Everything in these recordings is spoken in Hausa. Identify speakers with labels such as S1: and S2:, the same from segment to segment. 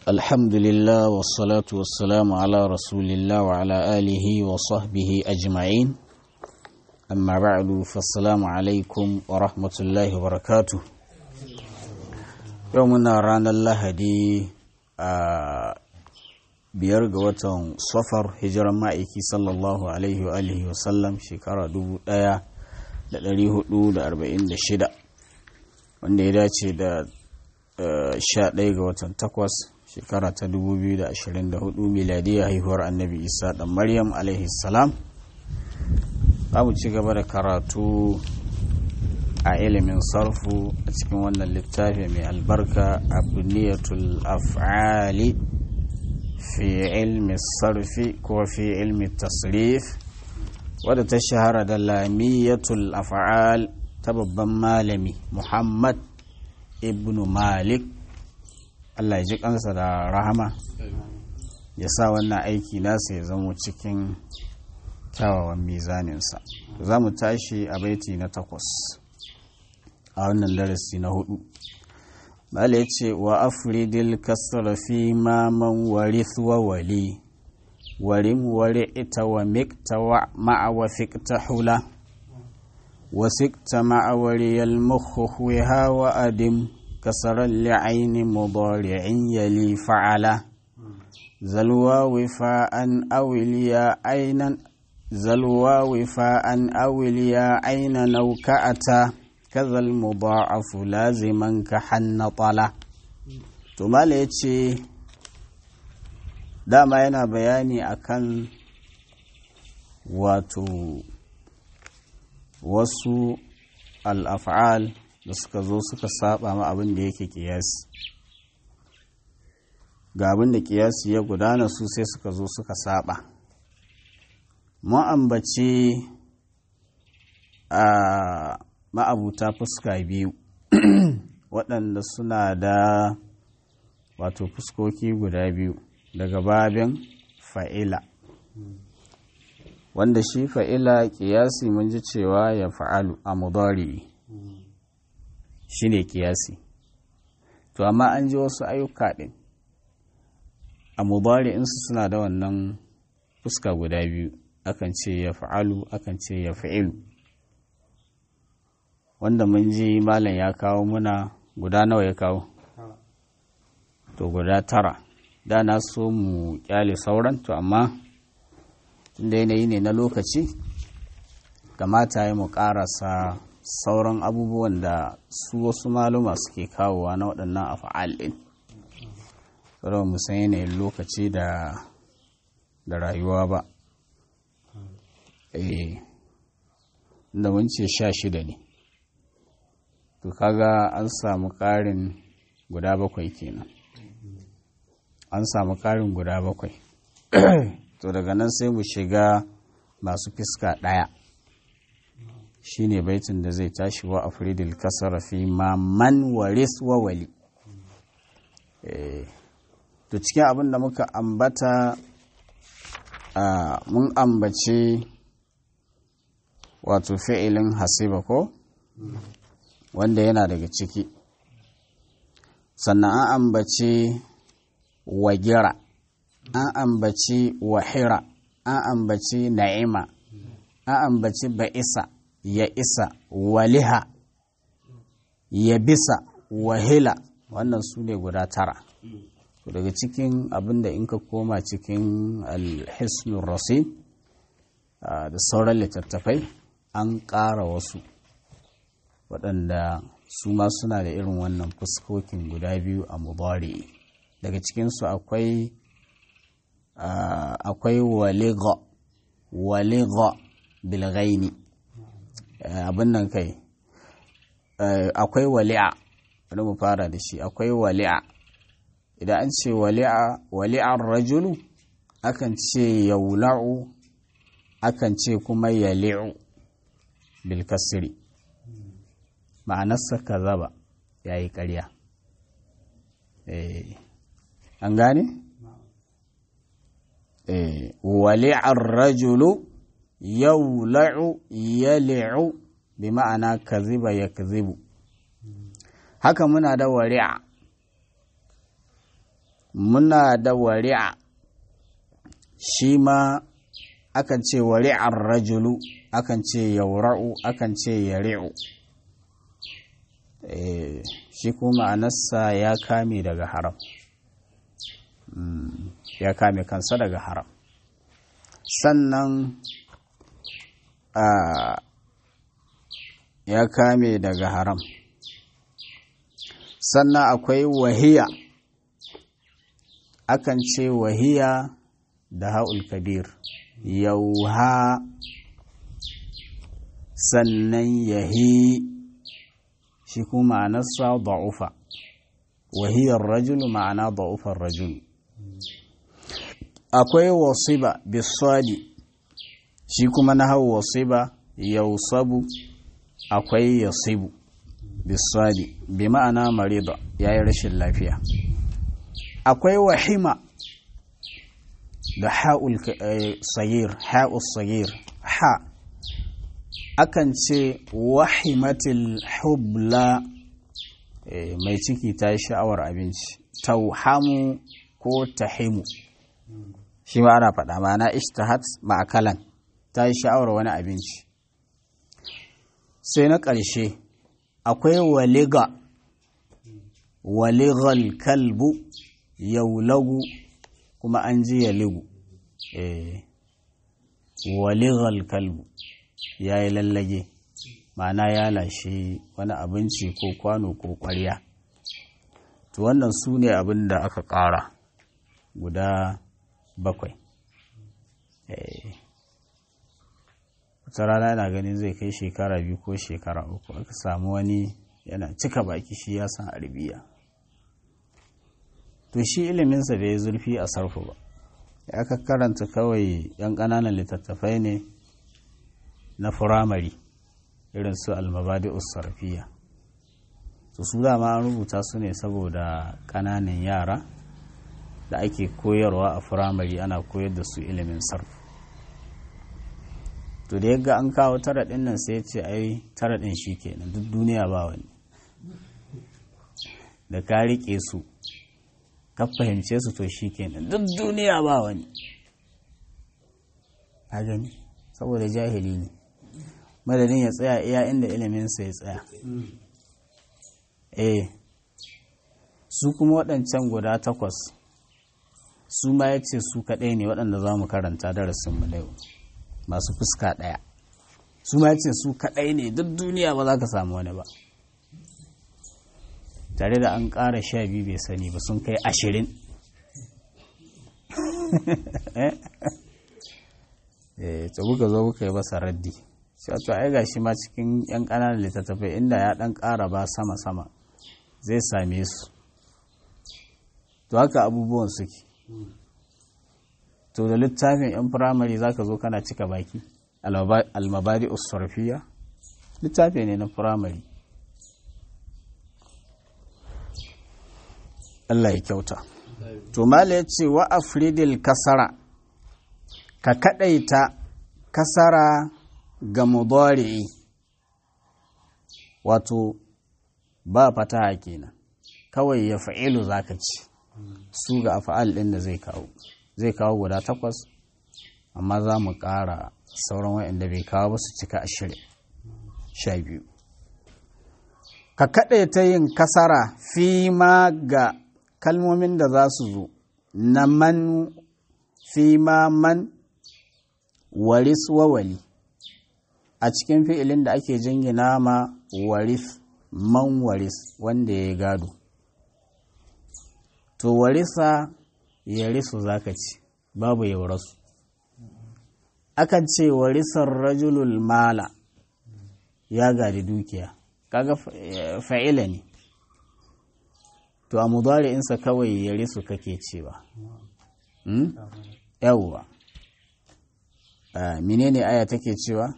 S1: الحمد لله والصلاة والسلام على رسول الله وعلى آله وصحبه أجمعين أما بعد فالسلام عليكم ورحمة الله وبركاته يومنا رانا الله دي biyar ga watan safar hijiran ma'aiki sallallahu alaihi wa alihi wasallam shekara 1446 wanda ya dace da 11 ga watan takwas shekara ta 2024 miladiyya haihuwar annabi isa dan maryam alaihi salam za mu ci gaba da karatu a ilimin sarfu a cikin wannan littafi mai albarka abniyatul af'ali fi ilmi sarfi ko fi ilmi tasrif wadda ta shahara da lamiyatul af'al ta babban malami muhammad ibn malik allah ya ji kansa da rahama ya sa wannan aiki nasa ya zama cikin kyawawan mizaninsa za mu tashi a baiti na takwas a wannan darasi na hudu Bala ya ce wa afridil kasar fi maman warith wa wali warim wari ita wa mikta wa ma'awa fikta hula wa sikta ma'awari yalmukhu wa adim kasarar li'aini mudari'in yali fa'ala zalwa wifa'an awiliya ainan zalwa wifa'an awiliya aina nauka'ata kaza mudha'afu laziman ka hannatala to mala yace dama yana bayani akan wato wasu al'af'al da suka zo suka saba ma abin da yake kiyasi ga abin da kiyasi ya gudana su sai suka zo suka saba mu ambaci a ma'abuta fuska biyu waɗanda suna da wato fuskoki guda biyu daga babin fa'ila wanda shi fa'ila ƙiyasi mun ji cewa ya fa'alu a mudari shi ne ƙiyasi to amma an ji wasu ayyuka ɗin a mudari insu suna da wannan fuska guda biyu akan ce ya fa'alu akan ce ya fa'ilu wanda mun ji malam ya kawo muna guda nawa ya kawo to guda tara da na so mu kyale sauran to amma tunda yanayi ne na lokaci kamata ya mu karasa sauran abubuwan da su wasu maluma suke kawowa na waɗannan afa'al ɗin saboda mu san yanayin lokaci da da rayuwa ba eh da mun ce sha shida ne to kaga an samu ƙarin guda bakwai kenan an samu ƙarin guda bakwai to daga nan sai mu shiga masu fiska ɗaya shine baitin da zai tashi wa afridil kasara fi ma man waris wa wali to cikin abin da muka ambata mun ambace wato fi'ilin hasiba ko wanda yana daga ciki sannan an ambaci wagira an ambaci wahira an ambaci na'ima an ambaci ba'isa ya isa waliha ya bisa wahila wannan su ne guda tara daga cikin abinda in ka koma cikin alhisnun rasim da sauran littattafai an ƙara wasu waɗanda su ma suna da irin wannan fuskokin guda biyu a mubari daga cikinsu akwai akwai waliga waliga bilgaini abin nan kai akwai wali'a wani mu fara da shi akwai wali'a idan an ce wali'a wali'ar rajulu akan ce yaula'u akan ce kuma yali'u bilkasiri ma'anarsa ka zaba ya yi ƙarya an gane? wali'ar rajulu yau la'u ya li'u bi ma'ana ka ziba ya ka zibu haka muna da wari'a muna da wari'a shi ma akan ce wari'ar rajulu akan ce yaura'u akan ce yari'u shi kuma ma'anarsa ya kame daga haram ya kame kansa daga haram sannan ya kame daga haram sannan akwai wahiya akan ce wahiya da ha'ul kabir yauha sannan yahi shi kuma ma'anarsa da'ufa wahiyar rajulu ma'ana da'ufar rajulu akwai wasiba bisadi shi kuma na hau wasiba yausabu akwai yasibu bisadi bi ma'ana marida ya yi rashin lafiya akwai wahima da ha'ul sagir ha'ul sagir ha akan ce wahimatil hubla mai ciki ta yi sha'awar abinci tauhamu ko tahimu shi ma ana faɗa ma'ana ishtahat ma'akalan ta yi sha'awar wani abinci sai na ƙarshe akwai waliga waligal kalbu yaulagu kuma an ji yaligu waligal kalbu ya yi lallage ma'ana ya lashe wani abinci ko kwano ko ƙwarya to wannan su ne abin da aka ƙara guda bakwai wata rana yana ganin zai kai shekara biyu ko shekara uku aka samu wani yana cika baki shi ya san arabiya to shi iliminsa bai zurfi a sarfu ba ya ka karanta kawai yan ƙananan littattafai ne na firamare irin su almabadi sarfiya to su dama an rubuta su ne saboda ƙananan yara da ake koyarwa a firamare ana koyar da su ilimin sarfu to da yaga an kawo tara ɗin nan sai ce ai tara ɗin shi kenan duk duniya ba wani da ka riƙe su ka fahimce su to shi kenan duk duniya ba wani a gani saboda jahili ne madadin ya tsaya iya inda iliminsa ya tsaya eh su kuma waɗancan guda takwas su ma ya ce su kaɗai ne waɗanda za mu karanta darasinmu da yau masu fuska ɗaya su ma ya ce su kaɗai ne duk duniya ba za ka samu wani ba tare da an ƙara sha biyu bai sani ba sun kai ashirin eh ta kuka zo kuka yi masa raddi sai to ai gashi ma cikin yan ƙananan littattafai inda ya ɗan ƙara ba sama sama zai same su to haka abubuwan suke to da littafin yan firamare zaka zo kana cika baki almabadi usarfiya littafi ne na firamare Allah ya kyauta to mala ya ce wa afridil kasara ka kadaita kasara ga mudari'i wato ba fataha kenan kawai ya fa'ilu zaka ci su ga afa'al ɗin da zai kawo zai kawo guda takwas amma za mu ƙara sauran waɗanda bai kawo ba su cika ashirin sha biyu ka kaɗaita yin kasara fi ma ga kalmomin da za su zo na man fi ma man waris wawali a cikin fi'ilin da ake jingina ma waris man waris wanda ya gado to warisa ya risu zaka ci babu ya rasu akan ce warisar rajulul mala ya gadi dukiya kaga fa'ila ne to a mudari'insa kawai ya risu kake cewa yawwa menene aya take cewa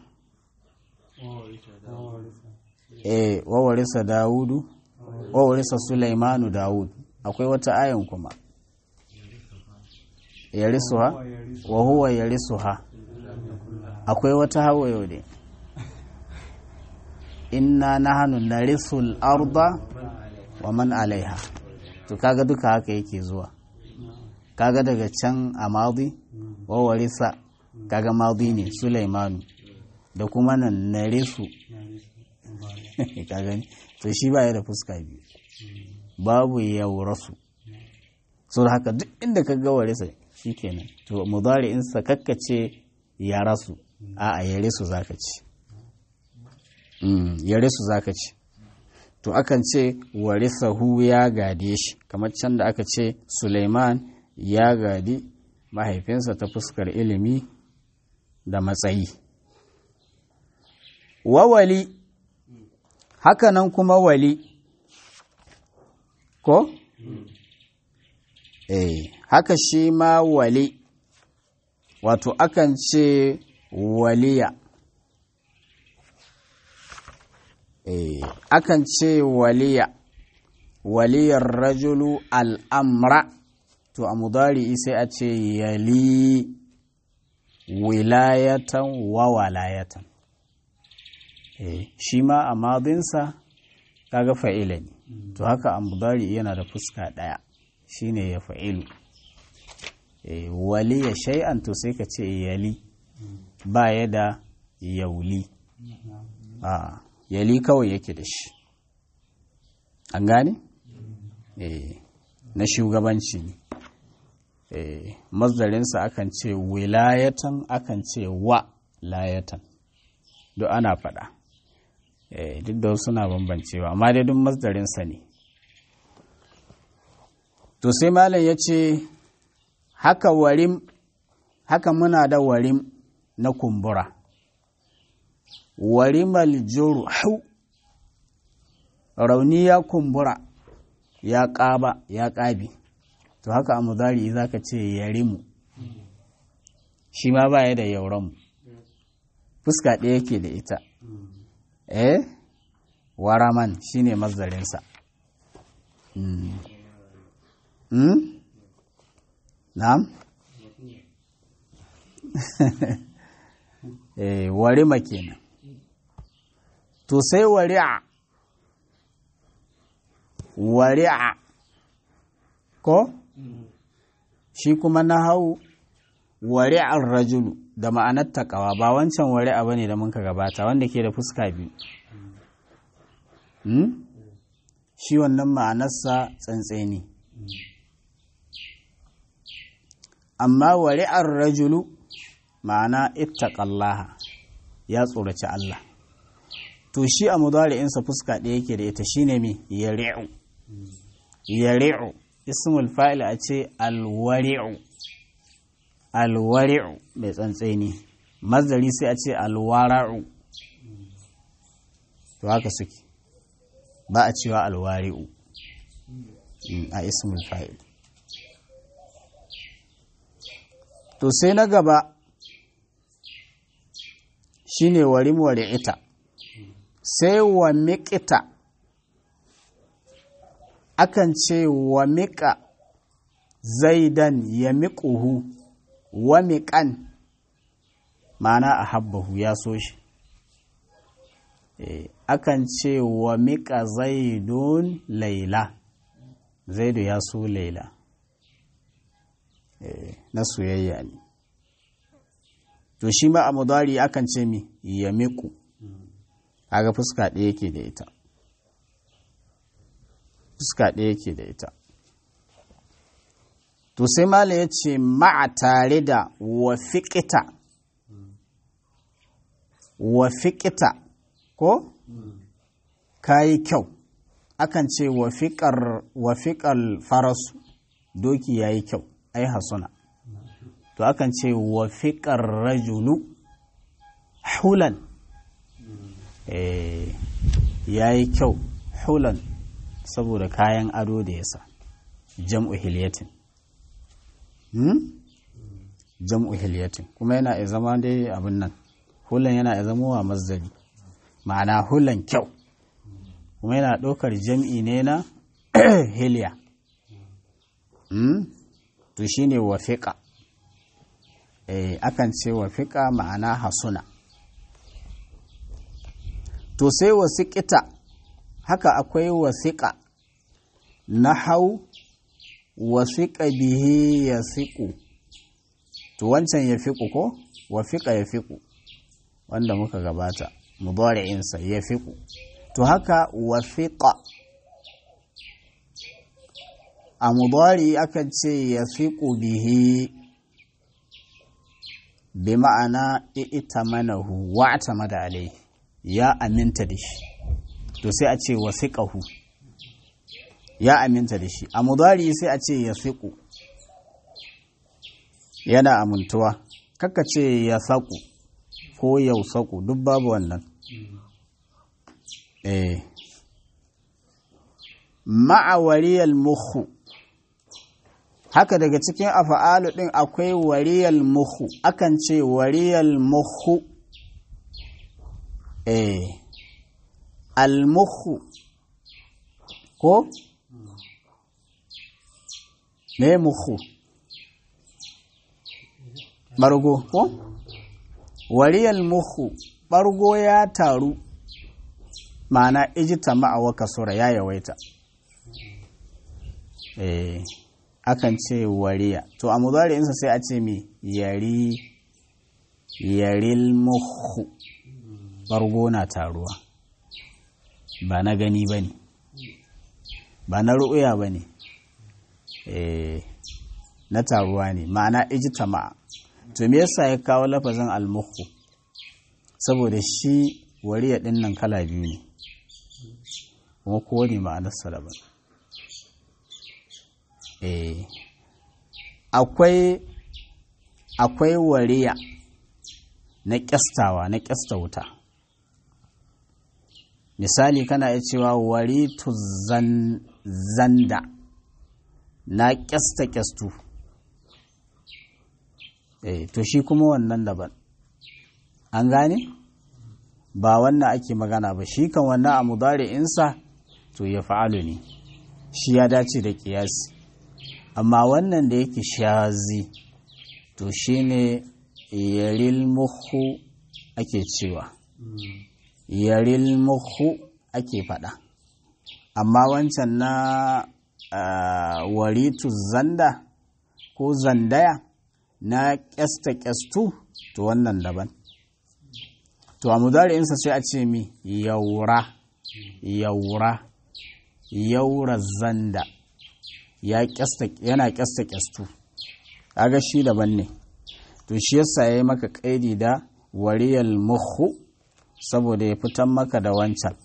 S1: eh wawarisa dawudu wawarisa sulaimanu dawud akwai wata ayan kuma ya risuha wa huwa ya risuha akwai wata hawa yau ne inna nahnu narisul arda wa man alaiha to kaga duka haka yake zuwa kaga daga can a madi wa warisa kaga madi ne sulaimanu da kuma nan narisu ka gani to shi ba ya da fuska biyu babu yaurasu so da haka duk inda ka ga warisa shikenan to mudari in sa kakkace ya rasu a a yare su zaka ci yare su zaka ci to akan ce warisahu ya gade shi kamar can da aka ce Suleiman ya gadi mahaifinsa ta fuskar ilimi da matsayi wawali hakanan kuma wali ko? eh haka shi ma wali wato akan ce waliya eh akan ce waliya waliyar rajulu al'amra to a mudari sai a ce yali wilayatan wa walayatan eh shi ma a madinsa kaga fa'ila ne to haka a mudari yana da fuska ɗaya shine ya fa'ilu eh waliya shay'an to sai ka ce yali ba ya da yauli a yali kawai yake da shi an gane? eh na shugabanci ne eh mazdarinsa akan ce wilayatan akan ce wa layatan duk ana faɗa eh duk da suna bambancewa amma dai duk mazdarinsa ne to sai malam ya ce haka warim haka muna da warim na kumbura warimal hau rauni ya kumbura ya ƙaba ya ƙabi to haka a mudari za ka ce yarimu shi ma baya da yauranmu fuska ɗaya yake da ita eh waraman shi ne mazdarinsa na'am eh warima kenan to sai wari'a wari'a ko shi kuma na hau wari'ar rajulu da ma'anar takawa ba wancan wari'a bane da muka gabata wanda ke da fuska biyu shi wannan ma'anarsa tsantseni amma wari'ar rajulu ma'ana ittaqallaha ya tsoraci Allah to shi a mudari'insa fuska ɗaya yake da ita shine me yari'u yari'u ismul fa'il a ce alwari'u alwari'u mai tsantseni mazdari sai a ce alwara'u to haka suke ba a cewa alwari'u a ismul fa'il to sai na gaba shine warim ita sai wa miƙita akan ce wa miƙa zaidan ya miƙuhu wa miƙan ma'ana a habbahu ya so shi akan ce wa miƙa zaidun laila zaidu ya so laila na soyayya ne to shi ma a mudari akan ce mi ya miƙu aga fuska ɗaya yake da ita fuska ɗaya yake da ita to sai mala ya ce ma'a tare da wafiƙita wafiƙita ko kayi kyau akan ce wafiƙar farasu doki ya yi kyau ai hasuna to akan ce wafiƙar rajulu hulan ya yi kyau hulan saboda kayan ado da yasa jam'u hiliyatin jam'u hiliyatin kuma yana iya zama dai abin nan hulan yana iya zama wa mazdari ma'ana hulan kyau kuma yana ɗaukar jam'i ne na hiliya to shine wafiƙa akan ce wafiƙa ma'ana hasuna to sai wasiƙita haka akwai wasiƙa na hau wasiƙa bihi ya fiƙu to wancan ya fiƙu ko wafiƙa ya fiƙu wanda muka gabata mudari'insa ya fiƙu to haka wafiƙa a mudari akan ce ya fiƙu bihi bi ma'ana ita manahu wa'ata mada alai ya aminta da shi to sai a ce wasiƙahu ya aminta da shi a mudari sai a ce ya fiƙu yana amintuwa kaka ce ya saƙu ko yau saƙu duk babu wannan eh ma'awariyar muhu haka daga cikin afa'alu ɗin akwai wariyal muhu akan ce wariyal muhu eh almuhu ko me muhu bargo ko wariyal muhu bargo ya taru ma'ana ijita ma'awa kasura ya yawaita eh akan ce wariya to a mudari'insa sai a ce mi yari yaril muhu bargo na taruwa ba na gani ba ne ba na ru'uya ba ne na taruwa ne ma'ana ijtama to me yasa ya kawo lafazin almuhu saboda shi wariya din nan kala biyu ne kuma kowane ma'anarsa daban akwai akwai wariya na kyastawa na kyasta wuta misali kana iya cewa waritu zan, zanda na kyasta kyastu eh to shi kuma wannan daban an gane ba wannan ake magana ba shi kan wannan a mudari'insa to ya fa'alu ne shi ya dace da kiyasi amma wannan da yake shazi to shine yaril muhu ake cewa yaril muhu ake faɗa amma wancan na waritu zanda ko zandaya na ƙyasta ƙyastu to wannan daban to a mudari'insa sai a ce mi yaura yaura yaura zanda yana ƙyasta ƙyastu kaga shi daban ne to shi yasa ya yi maka ƙaidi da wariyal muhu saboda ya fitan maka da wancan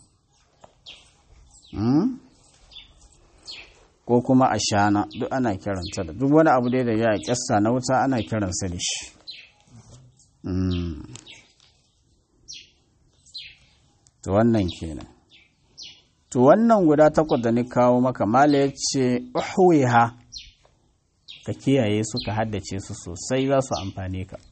S1: ko kuma a shana duk ana kiranta da duk wani abu dai da ya kyasta na wuta ana kiransa da shi to wannan kenan to wannan guda takwas da ni kawo maka mala ya ce ha ka kiyaye su ka haddace su sosai za su amfane ka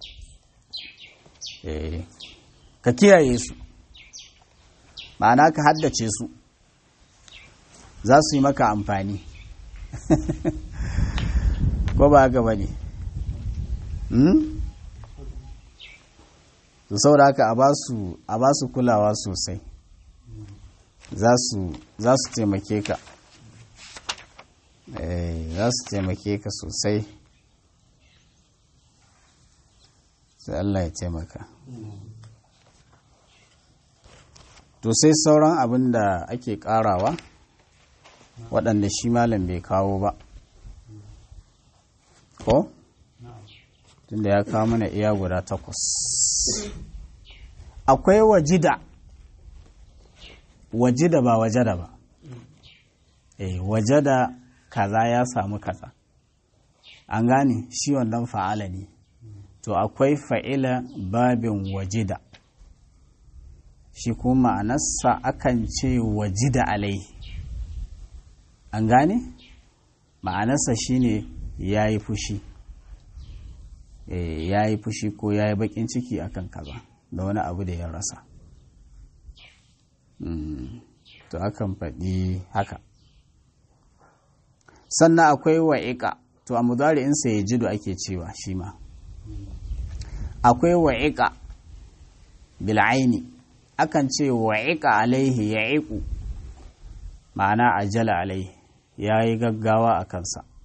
S1: ka kiyaye su ma'ana ka haddace su za su yi maka amfani ko ba haka ba ne su saboda haka a ba su kulawa sosai za su taimake ka za su taimake ka sosai sai Allah ya taimaka to sai sauran abin da ake karawa waɗanda shi malam bai kawo ba ko? tunda ya kawo mana iya guda takwas akwai wajida wajida ba wajada ba eh wajada kaza ya samu kaza an gane shi wannan fa'ala ne to akwai fa'ila babin wajida shi kuma ma'anarsa akan ce wajida alai an gane ma'anarsa shine ya yi fushi ya yi fushi ko ya yi bakin ciki akan kaza da wani abu da ya rasa to akan faɗi haka sannan akwai wa'iƙa to a mudari'insa ya jido ake cewa shi ma akwai wa'iƙa bil'aini akan ce wa'iƙa alaihi ya iku ma'ana ajala alaihi ya yi gaggawa a kansa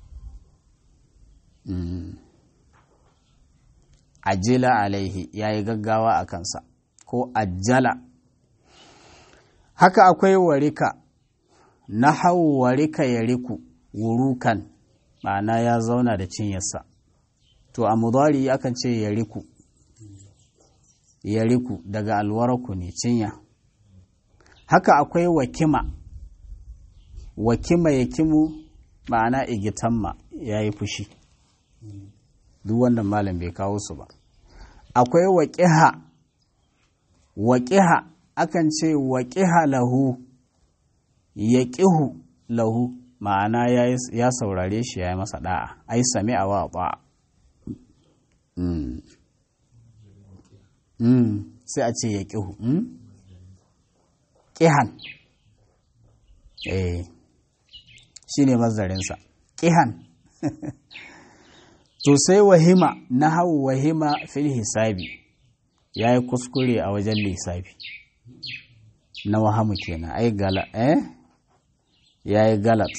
S1: ajila alaihi ya yi gaggawa a kansa ko ajala haka akwai warika na hau warika ya riku wurukan ma'ana ya zauna da cinyarsa to a mudari akan ce ya riku ya riku daga alwaraku ne cinya haka akwai wakima wakima ya kimu ma'ana igitamma ya yi fushi duk wannan malam bai kawo su ba akwai waƙiha waƙiha akan ce waƙiha lahu ya ƙihu lahu ma'ana ya saurare shi ya yi masa ɗa'a ai sami a wa ba sai a ce ya ƙihu ƙihan eh shi ne mazarinsa ƙihan to sai wahima na hau wahima fil hisabi ya yi kuskure a wajen lissafi na wahamu kenan ai gala eh ya yi galat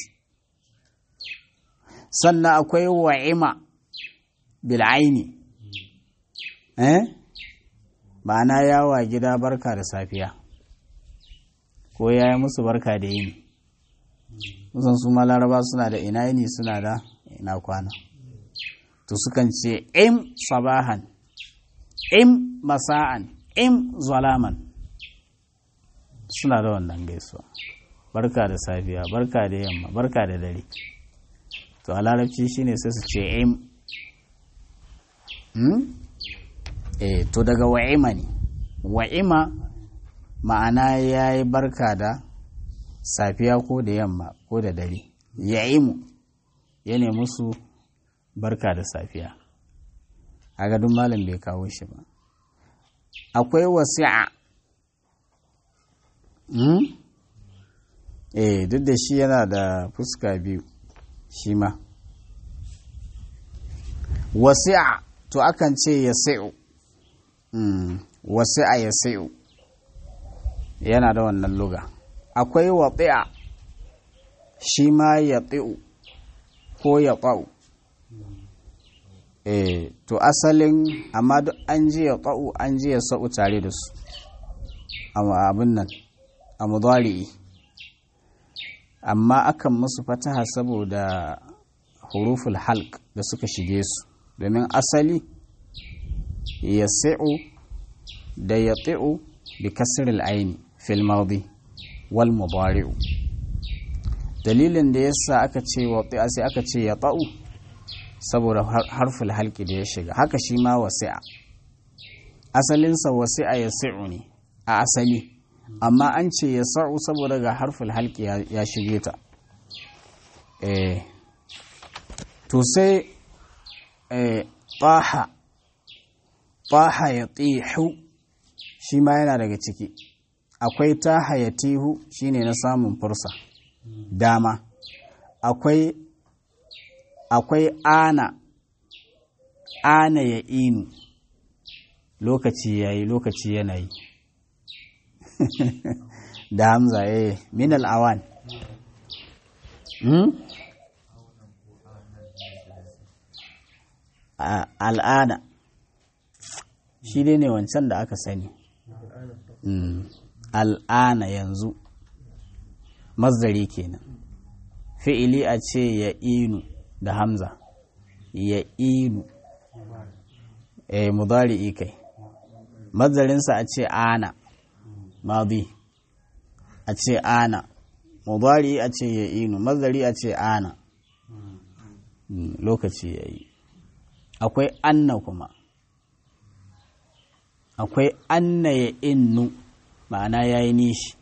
S1: sannan akwai wa'ima bil'aini eh ma'ana yawa gida barka da safiya ko ya yi musu barka da yini musan su ma laraba suna da ina yini suna da ina kwana to sukan ce im sabahan im masa'an im zalaman suna da wannan gaisuwa barka da safiya barka da yamma barka da dare to a larabci shine sai su ce im eh to daga wa'ima ne wa'ima ma'ana ya yi barka da safiya ko da yamma ko da dare ya'imu ya ne musu barka da safiya a gadon malam bai kawo shi ba akwai wasi'a eh duk da shi yana da fuska biyu shi ma wasi'a to akan ce ya sai'u wasi'a ya sai'u yana da wannan luga akwai waɗi'a shi ma ya tsi'u ko ya ƙa'u eh to asalin amma duk an ji ya ƙa'u an ji ya sa'u tare da su abin nan a mudari'i amma akan musu fataha saboda huruful halk da suka shige su domin asali ya sa'u da ya tsi'u bi kasril aini fil madi wal mudari'u dalilin da yasa aka ce wa sai aka ce ya ta'u saboda harful halki da ya shiga haka shi ma wasi'a asalinsa wasi'a ya sa'u ne a asali amma an ce ya sa'u saboda ga harful halki ya shige ta eh to sai taha taha ya tihu shi ma yana daga ciki akwai taha ya tihu shine na samun fursa dama akwai akwai ana ana ya inu lokaci ya yi lokaci yanayi da hamza ya yi min al'awan al'ana shi dai ne wancan da aka sani al'ana yanzu mazdari kenan fi'ili a ce ya inu da hamza ya inu eh mudari'i kai mazdarinsa a ce ana madi a ce ana mudari a ce ya inu mazdari a ce ana lokaci ya yi akwai anna kuma akwai anna ya innu ma'ana ya yi nishi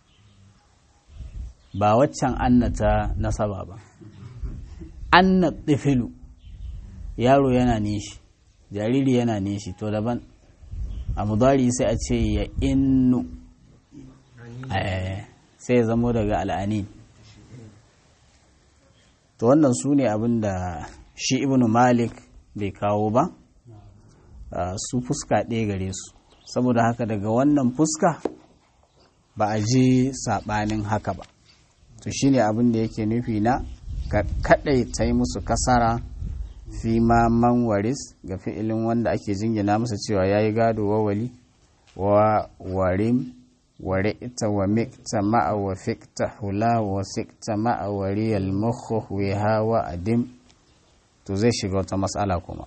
S1: ba waccan anna ta nasaba ba anna tsifilu yaro yana nishi jariri yana nishi to daban a mudari sai a ce ya innu sai ya zamo daga al'anin to wannan su ne abin da shi ibnu malik bai kawo ba su fuska ɗaya gare su saboda haka daga wannan fuska ba a ji saɓanin haka ba to shine abin da yake nufi na ka kaɗai ta yi musu kasara fi ma man waris ga fi'ilin wanda ake jingina masa cewa ya yi gado wa wali wa warim ware ita wa mikta ma'a wa fikta hula wa fikta ma'a wariyal mukhu wiha wa adim to zai shiga wata matsala kuma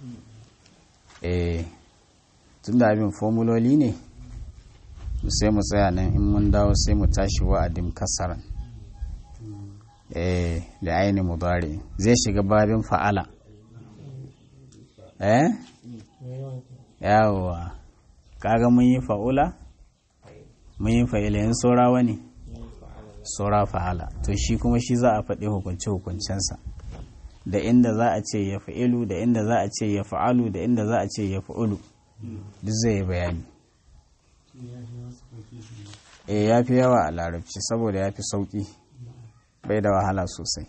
S1: eh tun da abin formuloli ne sai mu tsaya nan in mun dawo sai mu tashi wa'adin kasaran eh da aini mudari zai shiga babin fa'ala eh yawa kaga mun yi fa'ula mun yi fa'ila yin saura wani saura fa'ala to shi kuma shi za a faɗi hukunce hukuncensa da inda za a ce ya fa'ilu da inda za a ce ya fa'alu da inda za a ce ya fa'ulu duk zai yi bayani e ya fi yawa a larabci saboda ya fi sauƙi bai da wahala sosai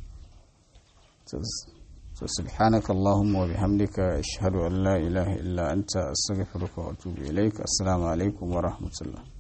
S1: so subhanaka allahumma wa bihamdika ashhadu an la ilaha illa anta astaghfiruka wa atubu ilaik assalamu alaikum wa rahmatullah